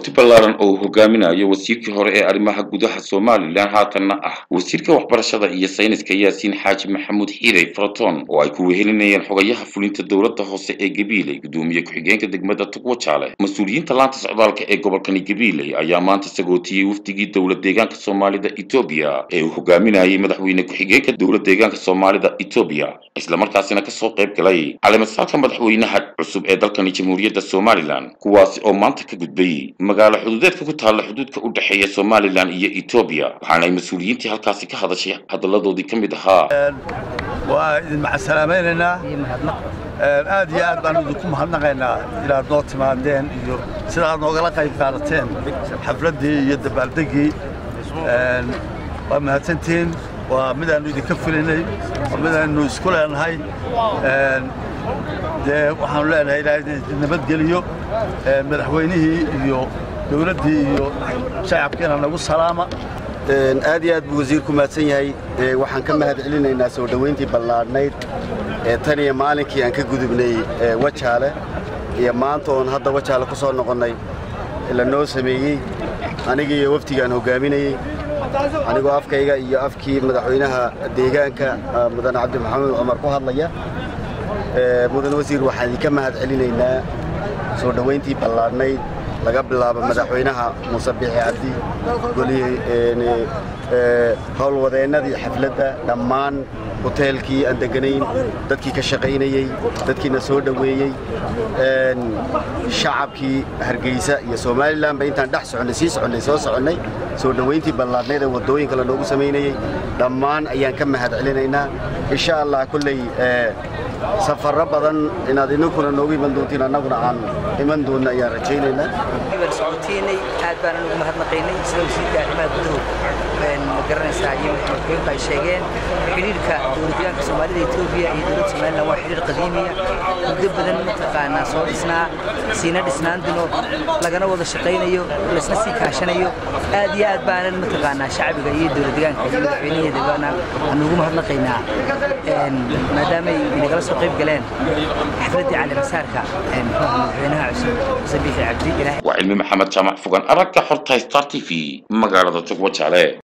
wafdi ballaaran oo uu hogaaminayo wasiirkii hore ee arrimaha gudaha somalilan haatanna ah wasiirka waxbarashada iyo sayniska yaasiin xaaji maxamuud xiiday faraton oo ay ku wehelinayeen xogayaha fulinta dowladda hoose ee gabiiley gudoomiye ku-xigeenka degmada tugwajaale mas-uuliyiinta laanta socdaalka ee gobolkani gabiiley ayaa maanta sagootiyey wafdigii dowlad deegaanka soomaalida etoobiya ee uu hogaaminayay madaxweyne ku-xigeenka dowlad deegaanka soomaalida etoobiya islamarkaasina kasoo qayb galay caleemasaadka madaxweynaha cusub ee dalkani jamhuuriyadda somalilan kuwaasi oo maanta ka gudbay magaalo xuduudeedka ku taalla xuduudka u dhexeeya somalilan iyo etoobiya waxaana ay mas-uuliyiintii halkaasi ka hadashay hadalladoodii ka mid ahaa waa idin macasalaamaynaynaa aad iyo aad baan idinku mahadnaqaynaa inaad noo timaadeen iyo sida aad noogala qayb qaadateen xafladdii iyo dabaaldeggii waa mahadsantihiin waa midaannu idinka filaynay waa midaannu isku leenahay dee waxaanu leenahay ilaahay nabadgeliyo madaxweynihii iyo dowladdii iyo shacabkiina nagu salaama aad iyo aad buu wasiirku mahadsan yahay waxaan ka mahad celinaynaa soo dhowayntii ballaadhnayd ee tan iyo maalinkii aan ka gudubnay wajaale iyo maanta oon hadda wajaale ku soo noqonnay la noo sameeyey anigii iyo wafdigaan hoggaaminayey anigoo afkayga iyo afkii madaxweynaha deegaanka mudane cabdi maxamuud cumar ku hadlaya mudane wasiir waxaan idinka mahad celinaynaa soo dhowayntii ballaadhnayd laga bilaabo madaxweynaha muuse biixi cabdi golihii howlwadeennadii xafladda dhammaan hoteelkii aan deganayn dadkii ka shaqaynayey dadkiina soo dhoweeyey shacabkii hargeysa iyo somalilanba intaan dhex soconnay sii soconnay soo soconnay soo dhowayntii ballaadhnayd ee waddooyinka la noogu samaynayey dhammaan ayaan ka mahad celinaynaa insha allah kolley safarro badan inaad idinkuna noogu iman doontiin annaguna aan iman doonna ayaan rajaynaynaa socotiinay aad baan ugu mahadnaqaynay sida wasiirka arrimaha guduhu ma garanaysaa iyo maxamed ay sheegeen xidhiirka dowladdeegaanka soomaalida etoobiya iyo dowladda somaliland waa xidhiir qadiimiya muddo badan mataqaanaa soo dhisnaa siina dhisnaan dino lagana wada shaqaynayo laysna sii kaashanayo aad iyo aad baanan mataqaanaa shacbiga iyo dowladdeegaanka iyo madaxweynaheedabana aan ugu mahadnaqaynaa maadaamay inagala soo qayb galeen xafladdii caleemasaarka madaxweynaha cusub muse biixi cabdi waa cilmi maxamed jaamac fogan aragga xorta star t v magaalada tugwajaale